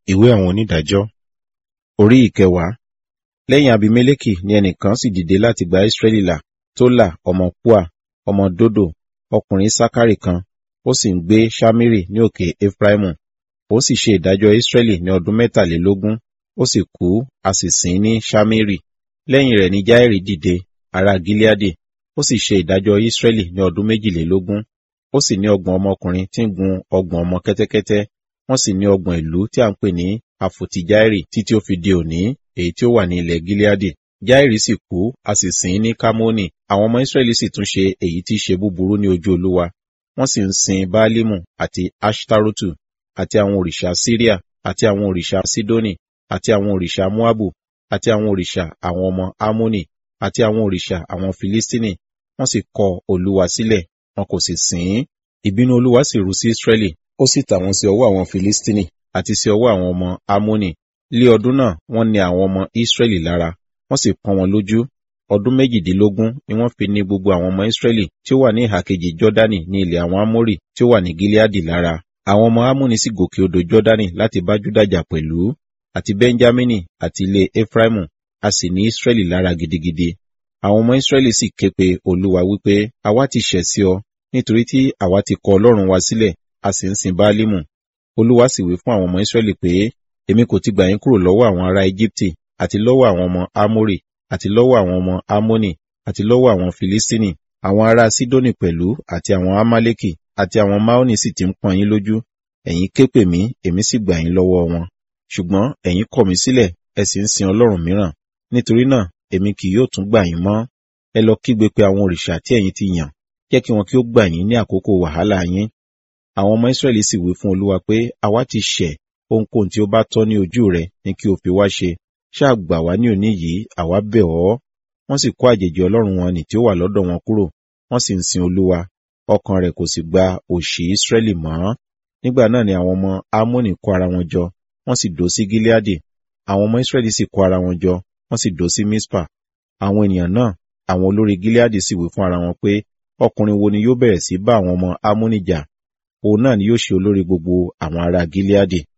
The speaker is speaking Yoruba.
ìwé àwọn onídàájọ́ orí ìkẹwàá lẹ́yìn abimeleki ni ẹnìkan sì dìde láti gba israẹli là tola ọmọ pua ọmọ dodo ọkùnrin sakari kan ó sì ń gbé shamiri ní òkè efraimu ó sì ṣe ìdájọ́ israẹli ní ọdún mẹ́tàlélógún ó sì kú a sì sìn ní shamiri lẹ́yìn rẹ̀ ni jairi dìde ará gileadi ó sì ṣe ìdájọ́ israẹli ní ọdún méjìlélógún ó sì ní ọgbọ̀n ọmọkùnrin tí ń gun ọgbọ̀n ọmọ kẹ́tẹ́kẹ́tẹ́ wọ́n sì ní ọgbọ̀n ìlú tí a ń pè ní àfòtí jairi títí ó fi di òní èyí tí ó wà ní ilẹ̀ gileadi jairi sì kú a sì sìn ní kamoni àwọn ọmọ israẹli sì tún ṣe èyí tí í ṣe búburú ní ojú olúwa wọ́n sì ń sin baalimu àti ashtarotu àti àwọn òrìṣà syria àti àwọn òrìṣà sidoni àti àwọn òrìṣà moabu àti àwọn òrìṣà àwọn ọmọ amoni àti àwọn òrìṣà àwọn filistini wọ́n sì kọ olúwa sílẹ̀ wọn kò sì sìn ín ìbínú olúwa sì ru sí israẹli ó sì tà wọ́n sí ọwọ́ àwọn filistini àti sí ọwọ́ àwọn ọmọ amoni lé ọdún náà wọ́n ní àwọn ọmọ israẹli lára wọ́n sì pọ́n wọn lójú ọdún méjìdínlógún ni wọ́n fi ní gbogbo àwọn ọmọ israẹli tí ó wà ní ìhà kejì jọdani ní ilẹ̀ àwọn amórì tí ó wà ní gileadi lára àwọn ọmọ amoni sì gòkè odò jọdani láti bá júdàjà pẹ̀lú àti benjamini àti ilé efraimu a sì ní israẹli lára gidigidi àwọn ọmọ israẹli sì ké pe olúwa wípé àwa ti ṣẹ̀ sí ọ nítorí tí àwa ti kọ ọlọ́run wa sílẹ̀ a sì ń sin baalimu olúwa sì wí fún àwọn ọmọ israẹli pé èmi kò ti gbà yín kúrò lọ́wọ́ àwọn ará egypte àti lọ́wọ́ àwọn ọmọ amori àti lọ́wọ́ àwọn ọmọ amoni àti lọ́wọ́ àwọn filistini àwọn ará sidoni pẹ̀lú àti àwọn amaleki àti àwọn maoni sì ti ń pọ́n yín lójú ẹ̀yin ké pè mí èmi sì gbà yín lọ́wọ́ wọn ṣùgbọ́n ẹ̀yin kọ̀ mí sílẹ̀ ẹ sì ń sin ọlọ́run mìíràn nítorí náà èmi kì yóò tún gbà yín mọ́ ẹ lọ kígbe pé àwọn òrìṣà tí ẹ̀yin ti yàn jẹ́ kí wọn kí ó gbà yín ní àkókò wàhálà yín àwọn ọmọ israẹli sì wí fún olúwa pé àwa ti ṣẹ̀ ohunkóhun tí ó bá tọ́ ní ojú rẹ ni kí o fi wá ṣe ṣáà gbà wá ní òní yìí àwa bẹ̀ ọ́ wọ́n sì kó àjèjì ọlọ́run wọn nì tí ó wà lọ́dọ̀ wọn kúrò wọ́n sì ń sin olúwa ọkàn rẹ̀ kò sì gba òṣì israẹli mọ́ nígbà náà ni àwọn ọmọ amoni kó ara wọn jọ wọ́n sì dó sí gileadi àwọn ọmọ israẹli sì kó ara wọn jọ wọ́n sì dó sí mispa àwọn ènìyàn náà àwọn olórí gileadi sì wí fún ara wọn pé ọkùnrin wo ni yóò bẹ̀rẹ̀ sí bá àwọn ọmọ amoni jà òun náà ni yóò ṣe olórí gbogbo àwọn ará gileadi